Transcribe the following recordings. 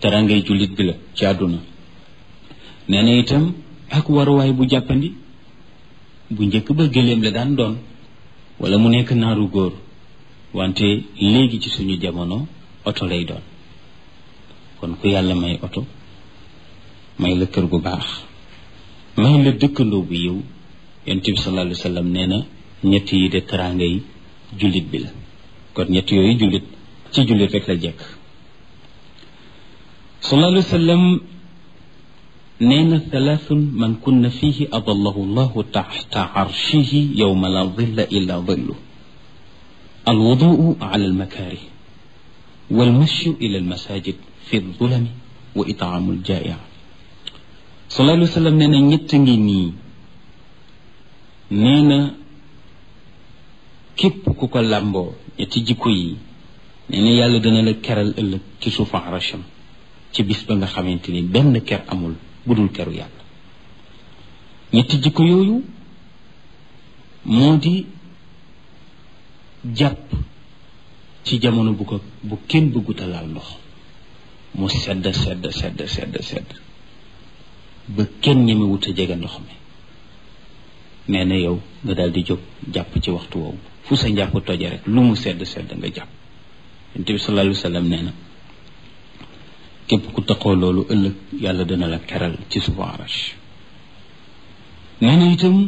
terangay jullit bi la ci àdduna nee na itam ak waruwaay bu jàppandi bu njëkk ba gëléem la daan doon wala mu nekk naaru góor wante léegi ci suñu jamono oto lay doon kon ku yàlla may oto may la kër gu baax may la dëkkandoo bu yiw yonent bi sallallahu alayhi wa sallam nee na ñett yi de teraanga yi jullit bi la kon ñett yooyu jullit ci jullit rek la jekk sallallahu alayhi wa sallam nee na thalathun man kunna fihi adallahu llahu taxta arshihi yowma la dilla illa dillu alwuduu ala almakaarih walmashyu ila almasajid fi zulami wa itaamu aljaia sallallahu alayhi wa sallam nee na ñett ngi nii nee na képp ku ko làmboo ñetti jikko yi nee na yàlla dana la keral ëllëg ci suufu arasham ci bis ba nga xamante ni benn ker amul budul keru yàlla ñetti jikko yooyu moo di jàpp ci jamono bu ko bu kenn bëgguta laal ndox mu sedd sedd sedd sedd sedd ba kenn ñemewut a jege ndox mi nee na yow nga daal di jóg jàpp ci waxtu woowu fu sa njàpp toje rek lu mu sedd sedd nga jàpp yonent bi sallallahu alayhi wa sallam nee na képp ku taxoo loolu ëllëg yàlla dana la keral ci suufu arash nee na itam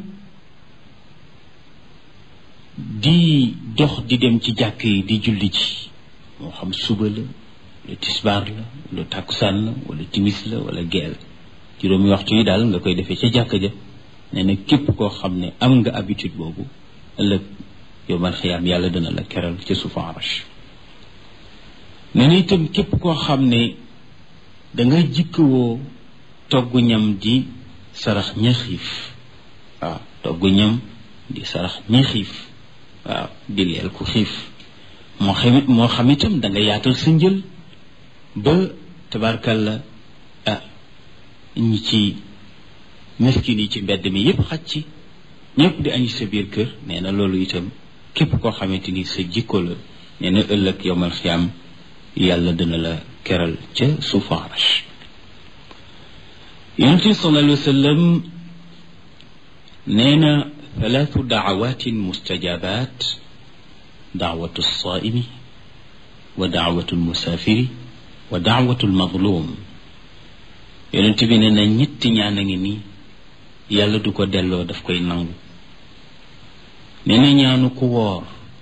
di dox di dem ci jàkk yi di julli ci moo xam suba la wala tisbaar la wala tàkkusaan la wala timis la wala geel juróomi waxtu yi daal nga koy defee ca jàkk ja nee na képp koo xam ne am nga habitude boobu ëllëg yow man xiyaam yàlla dana la keral ci suufu arash nee na itam képp koo xam ne danga jikkawoo togg ñam di sarax ña xiif waaw togg ñam di sarax ña xiif waaw di leel ku xiif moo xam moo xam itam da nga yaatal sa njël ba tabarkalla ah ñi ci miskin yi ci mbedd mi yépp xaj ci ñëpp di añi sa biir kër nee na loolu itam képp koo xamante ni sa jikko la nee na ëllëg yowmal xiyaam yàlla dina la keral ca suufu arash yonent bi sallallahu alayhi wa sallam nee na ثلاث دعوات مستجابات دعوة الصائم ودعوة المسافر ودعوة المظلوم yonent bi nee na ñetti ñaan a ngi nii yàlla du ko delloo daf koy nangu nee na ñaanu ku woor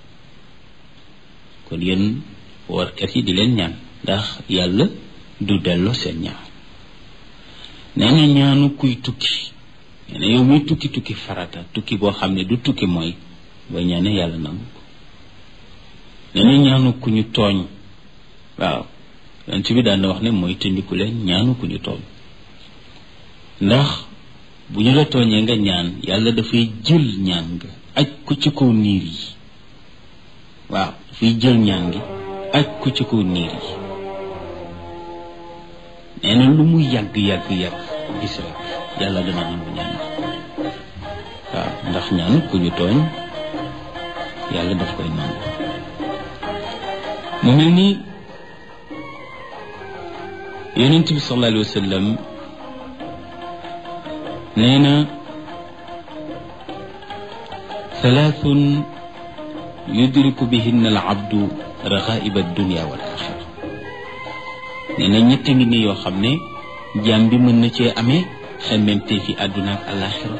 kon yéen woorkat yi di leen ñaan ndax yàlla du delloo seen ñaan nee na ñaanu kuy tukki nee na yow muy tukki tukki farata tukki boo xam ne du tukki mooy boo ñaane yàlla nangu ko nee na ñaanu ku ñu tooñ waaw yonent bi daan na wax ne mooy tëndiku leen ñaanu ku ñu tooñ ndax bu ñu la tooñee nga ñaan yàlla dafay jël ñaan nga aj ko ci kaw niir yi waaw dafay jël ñaan gi aj ko ci kaw niir yi nee na lu mu yàgg yàgg yàgg gis rek yàlla dana nangu ñaan waaw ndax ñaan ku ñu tooñ yàlla daf koy nangu mu mel ni yonent bi sallallahu alayhi wa sallam nee na thalathun yudriku bihinna al abdu raxaiba dunia wal axira nee na ñett ngi ni yoo xam ne jaam bi mën na cee amee xemmemte fi àdduna ak alaxira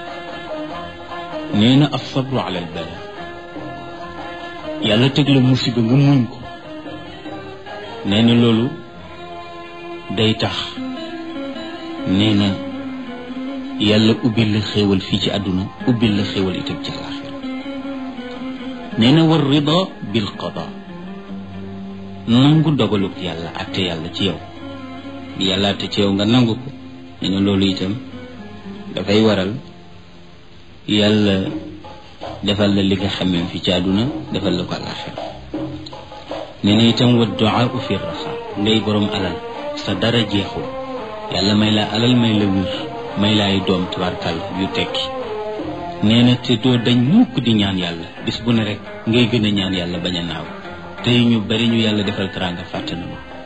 nee na asabru ala al bala yàlla teg la musiba nga muñ ko nee na loolu day tax nee na yàlla ubbil la xéewal fii ci àdduna ubbil la xéewal itam ci alaxira nee na war rida bil qada nangu dogaluk yàlla atte yàlla ci yow yàlla atte ci yow nga nangu ko nee na loolu itam dafay waral yàlla defal la li nga xamee fi ci àdduna defal la ko alaxira nee na itam wa duaa fi raxa ngay borom alal sa dara jeexul yàlla may la alal may la wér may la ay doom tabarkal yu tekki nee na te doo dañ mukk di ñaan yàlla bis bu ne rek ngay gën a ñaan yàlla bañ a naaw tey ñu bari ñu yàlla defal teraanga fàtte na ma